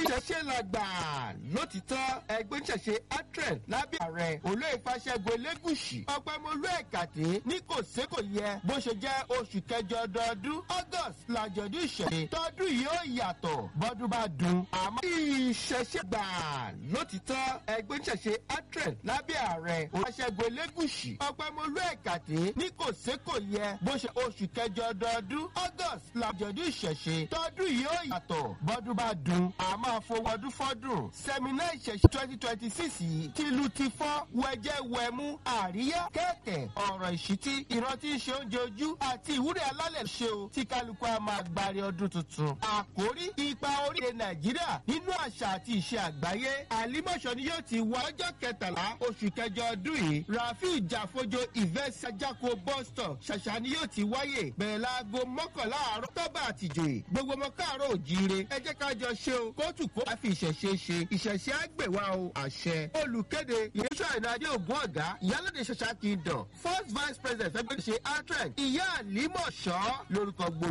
ṣẹṣẹ làgbà lótìtọ́ ẹgbẹ́ oníṣẹ̀ṣe atren lábẹ́ ààrẹ olóyè fàṣẹgun elégùsì ọpẹ́mọlú ẹ̀kàtẹ́ ní kò sé kò yẹ bó ṣe jẹ́ oṣù kẹjọ ọdọọdún august làjọ̀dún ìṣẹ̀lẹ̀ tọdún yìí ó yàtọ̀ bọ́dún bá dùn àmọ́ ìṣẹ̀ṣẹ̀ gbà lótìtọ́ ẹgbẹ́ oníṣẹ̀ṣe atren lábẹ́ ààrẹ olóyè fàṣẹgun elégùsì ọpẹ́mọlú ẹ̀kàtẹ́ ní kò sé kò yẹ bó ṣe oṣù kẹjọ ọdọọdún august làjọ̀dún ìṣẹ̀ṣẹ̀ tọdún yìí ó yàtọ̀ bọ́dún bá dùn àmọ́ àfọwọ́dún fọ́dún sẹ́mínà ìṣẹ̀ṣẹ̀ twenty twenty six yìí tìlù ti fọ́ wẹ̀jẹ̀ wẹ̀mú àríyá kẹ̀kẹ́ ọ̀rọ̀ ìṣítí ìrántí ṣe oúnjẹ ojú àti ìwúrẹ́ alálẹ̀ ṣe o tí kálukú a máa gbari ọdún tuntun. àkórí ipa orílẹ̀ nàìjíríà nínú àṣà àti ìṣe àgbáyé àlímọ̀ṣọ́ ni yóò ti wá ọjọ́ kẹtàlá oṣù kẹjọ ọdún yìí rafiu jàfojo ìvẹ́sì ajako boston ṣàṣà ni yóò ti wáyè bẹ̀rẹ̀ láago mọ́kànlá àárọ̀ tọ́ba àtìjòyè gbogbo ọmọ káàárọ̀ òjíire ẹ jẹ́ ká jọ ṣe o kóòtù kó a fi ìṣẹ̀ṣe ṣe ìṣẹ̀ṣe àgbèwà o àṣẹ olùkéde yéṣọ́ ìnáde ògùn ọ̀gá ìyálòde ṣẹṣà kingdom first vice president fẹ́gbẹ́ ṣe atren ìyá àlímọ̀ṣọ́ lórúkọ gbogbo.